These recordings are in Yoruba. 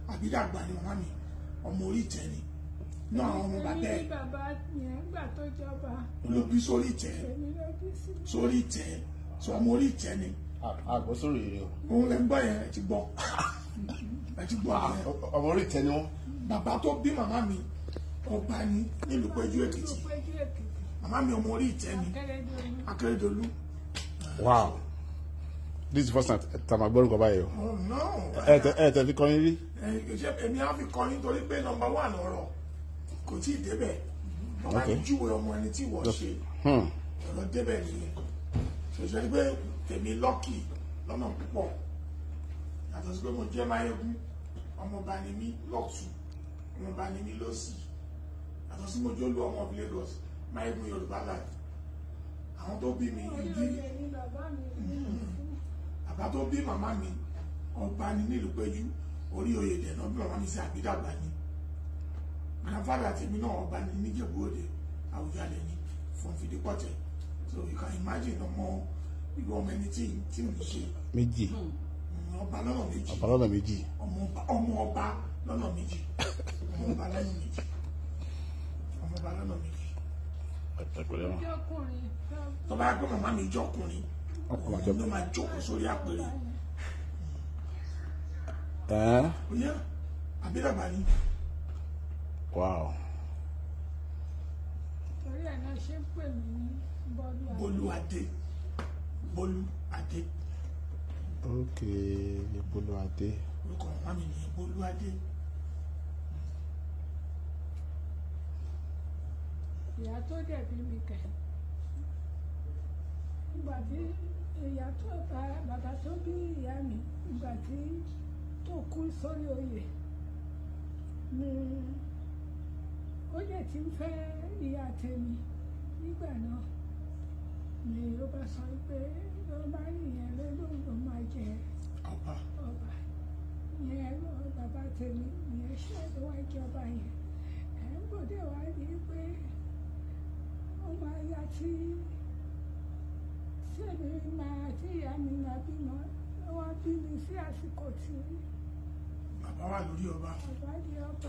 àbídàgbà ni màmá mi ọmọ orí ìtẹ́ ni náà àwọn ọmọ bàbá ẹ̀ Èmi ní bàbá yẹn gbà tó jọba ló bí sórí ìtẹ́ èmi ló bí sí. sórí ìtẹ́ sọ ọmọ orí ìtẹ́ ni àgbọ̀ sórí rẹ o. òun lẹ ń gbọ́ yẹn ẹ ti gbọ́ ẹ ti gbọ́ yẹn ọmọ orí ìtẹ́ ni wọ́n. bàbá tó bí màmá mi ọba ni nílùú Péjú Èkìtì Ló péjú Èkìtì. màmá mi ọmọ orí ìtẹ́ ni Akérèdọ́lù. Akérédolú wow this is the first time tá a máa gbọ́dọ̀ kọ́ báyìí o. oh no ẹ tẹ ẹ tẹ fi kọrin rí. ẹ ṣe èmi á fi kọrin torí pé nọ́mbà wà lọ́rọ̀ kò tí ì débẹ̀ bàbá Okay. mi júwe ọmọ ẹni tí wọ́n ṣe Hmm. ọ̀rọ̀ débẹ̀ nìyẹn ṣèṣe ni pé tèmi lọ́kì lọ́nà púpọ̀ yàtọ̀ sí pé mo jẹ́ máyégún ọmọọba ni mí lọ́tún ọmọọba ni mí lọ́sì yàtọ̀ sí mo jólú ọmọ of Lagos máyégún Yorùbá láì àwọn tó bí mi ìdí Oyè ni bàbá mi nínú fún. bàbá tó bí màmá mi ọba ni nílùú Péjú orí oyè dẹ̀ náà bí màmá mi sí àbídàgbà ni grandfather tèmi náà ọba ni níjẹ̀bú òde Àwùjalẹ̀ ni from Fìdípọ̀tẹ̀ so you can imagine ọmọ ìlú ọmọ ẹni tí tí mo ṣe méjì Mm, ọba lọ́nà méjì ọ̀pá lọ́nà méjì. ọmọ ọba ọmọ ọba lọ́nà méjì ọmọ ọba lọ́nà méjì ọmọ ọba lọ́nà méjì ẹ pẹ̀lẹ́ wọn. Ọjọ́kùnrin tó bá yẹ pé màmá mi jọkùnrin ọkọ máa jọ. òun ló máa jókòó sórí àpèrè ẹ ó yẹ àbídàgbà ni. wow torí ẹ̀ náà ṣe ń pè mí ní Bọ́lú Adé. Bólú Adé Bólú Adé ok ìpolówó adé. orúkọ màmá mi nìyẹn Bólú Adé ìyá tó dẹ̀ bí mi kẹ̀. ìgbà tí ìyá tó ta bàbá tó bí ìyá mi ìgbà tí tó kú sórí oyè ni ó yẹ ti ń fẹ́ ìyá tèmi nígbà náà ni ó bá sọ pé ló bá rí ìyẹn lóyún ló máa jẹ ọba ọba yẹn lọ bàbá tèmi yẹn ṣe ló wá jọba yẹn ẹ ń gbọ́dọ̀ wá rí i pé ọmọ aya tí sẹ́mi máa tí ìyá mi máa bímọ wá bí mi sí àsìkò tí bàbá wà lórí ọba bàbá di ọba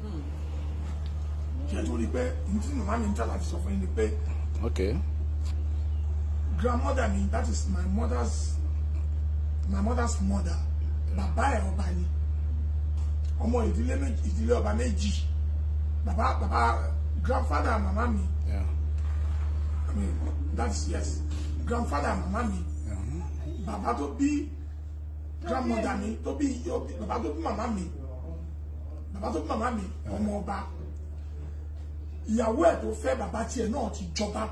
ṣe tó rí pé ní tí màmá mi ń tà láti sọ fún yín ni pé ok grandmother mi that is my mother's my mother's mother bàbá ẹ̀ ọba ni ọmọ ìdílé méjì ìdílé ọba méjì bàbá bàbá grandfather màmá mi yeah. I mean that's yes grandfather màmá mi bàbá tó bí grandmother mi tó bí bàbá tó bí màmá mi bàbá tó bí màmá mi ọmọ ọba ìyàwó ẹ̀ tó fẹ́ bàbá tiẹ̀ náà ti jọba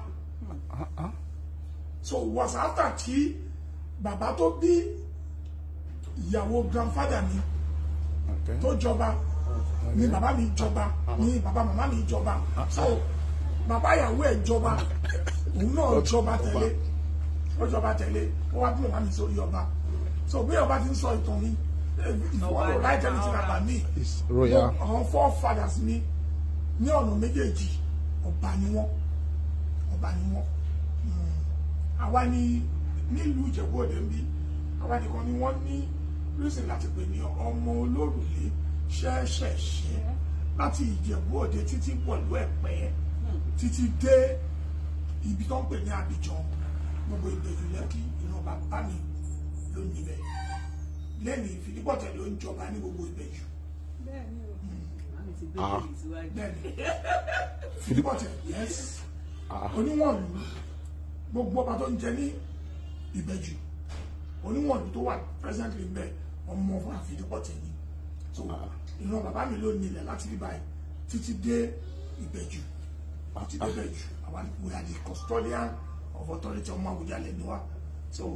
so it was after tí bàbá tó bí ìyàwó grandfather mi ok tó jọba ni bàbá mi jọba ni bàbá màmá mi jọba so bàbá ìyàwó ẹ̀ jọba òun náà jọba tẹ̀lé ó jọba tẹ̀lé ó wá bí màmá mi sórí ọba so bí ọba ti ń sọ ìtàn mi ìfọwọ́lò láì tẹ́lẹ̀ ti bàbá mi it's royal àwọn forefathers mi ní ọ̀nà méjèèjì ọba ni wọ́n ọba ni wọ́n Mm. àwa ni nílùú Ìjẹ̀bú Òde ń bí àwa nìkan ni wọ́n ní reason láti pè ní ọmọ olórùlé ṣẹ́ṣẹ̀ṣẹ́ láti Ìjẹ̀bú Òde títí pọ̀lú Ẹ̀pẹ́ títí dé ibi tó ń pè ní Abidjan gbogbo Ìbẹ̀jú Lẹ́kì ìran bàbá mi ló níbẹ̀ lẹ́nu Ìfìdípọ̀tẹ̀ ló ń jọba ní gbogbo Ìbẹ̀jú bẹ́ẹ̀ ni o Màmí ti gbé Ah. bèbí síwájú. bẹ́ẹ̀ni Ìfìdípọ̀tẹ̀ yes Ah. oníwọ̀nlú gbogbo ọba tó ń jẹ ní Ìbẹ̀jú oníwọ̀nlú tó wà presently bẹ́ẹ̀ ọmọ fún Ìfìdípọ̀tẹ̀ ni so ìran bàbá mi ló nílẹ̀ láti rí báyìí títí dé Ìbẹ̀jú títí dé Ìbẹ̀jú àwa we are the custodian of authority ọmọ Àwùjalẹ̀ ni wa so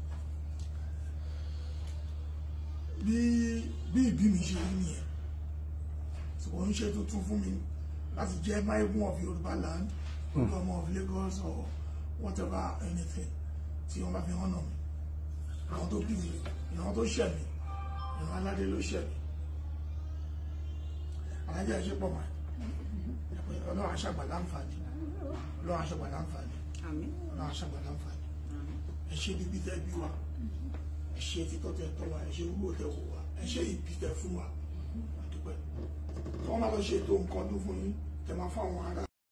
bí bí ìbí mi ṣe rí nìyẹn so wọ́n ń ṣe tuntun fún mi láti jẹ́ mayegun of Yorùbá land ọmọ of Lagos or whatever anything tí wọ́n bá fi hàn náà mi àwọn tó bí mi ìran tó ṣẹ̀ mí ìran aládé ló ṣẹ̀ mí alájà ẹ̀ ṣe pọ̀ mọ́ ẹ̀ ọlọ́run aṣàgbà láǹfààní ọlọ́run aṣàgbà láǹfààní Àmín. ọlọ́run aṣàgbà láǹfààní ẹ ṣe bíbí tẹ́ bí wa ẹ ṣe títọ́ tẹ́ tọ́ wa ẹ ṣe wúwo tẹ́ wò wa ẹ ṣe ìbí tẹ́ fún wa àdúpẹ́ tí wọ́n máa lọ ṣe ètò nǹkan ọdún fún yín tẹ̀ máa fún àwọn ará